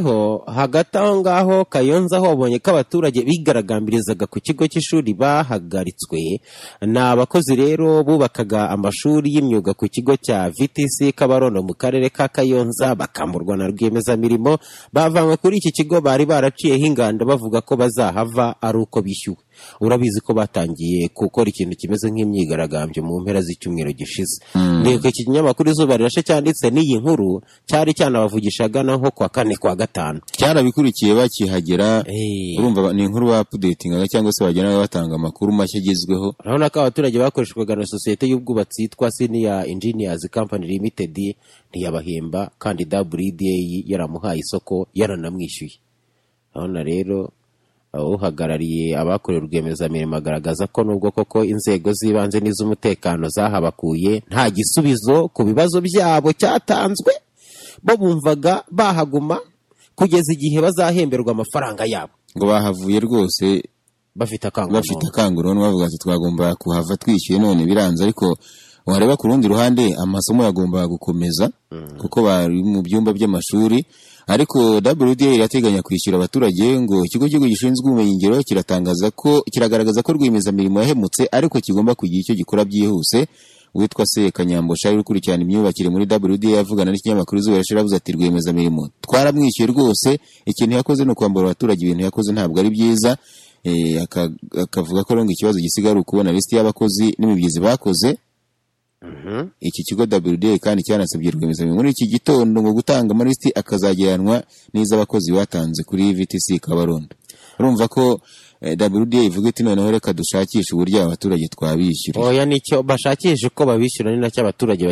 noneho hagati aho ngaho kayonza aho babonye ko abaturage bigaragambirizaga ku kigo cy'ishuri bahagaritswe ni abakozi rero bubakaga amashuri y'imyuga ku kigo cya vtc kabarondo mu karere ka kayonza bakamurwa na rwiyemezamirimo bavanywe kuri iki kigo bari baraciyeho inganda bavuga ko bazahava ari uko bishyuwe urabizi ko batangiye gukora ikintu kimeze nk'imyigaragambyo mu mpera z'icyumweru gishize ndetse iki kinyamakuru izuba rirashe cyanditse n'iyi nkuru cyari cyanabavugishaga na nko kwa kane kwa gatanu cyarabikurikiye bakihagera Eh. urumva ni inkuru bapudetingaga cyangwa se bagenda batanga amakuru mashya agezweho urabona ko abaturage bakoreshwaga na sosiyete y'ubwubatsi yitwa siniya engineers company limited ntiyabahemba kandi wda yaramuhaye isoko yaranamwishyuye urabona rero uh, uhagarariye abakorewe rwiyemezamirimo agaragaza ko nubwo koko inzego z'ibanze n'iz'umutekano zahabakuye nta gisubizo ku bibazo byabo cyatanzwe bo bumvaga bahaguma kugeza igihe bazahemberwa amafaranga yabo ngo bahavuye rwose bafite bafite akanguramutwe akanguruhu bavuga ati twagomba kuhava twishyuye none biranze ariko wareba ku rundi ruhande amasomo yagombaga gukomeza kuko bari mu byumba by'amashuri ariko WDA irateganya kwishyura abaturage ngo ikigo cy'igihugu gishinzwe ubumenyingiro kiratangaza ko kiragaragaza ko rwiyemezamirimo yahemutse ariko kigomba kugira icyo gikora byihuse witwa se Kanyambo Shari ukurikirana imyubakire muri WDA avugana n'ikinyamakuru izuba rishira avuze ati rwiyemezamirimo twaramwishyuye rwose ikintu yakoze ni ukwambura abaturage ibintu yakoze ntabwo ari byiza Eh, aka- akavuga ko rero ngo ikibazo gisigaye ari ukubona lisiti y'abakozi n'imibyizi bakoze iki kigo WDA kandi cyanasabye rwiyemezamirimo muri iki gitondo ngo gutanga amalisiti akazajyanwa n'iz'abakozi batanze kuri VTC Kabarondo urumva ko eh, WDA ivuga iti noneho reka dushakishe uburyo aba baturage twabishyurira oya nicyo bashakisha uko babishyura ni nacyo abaturage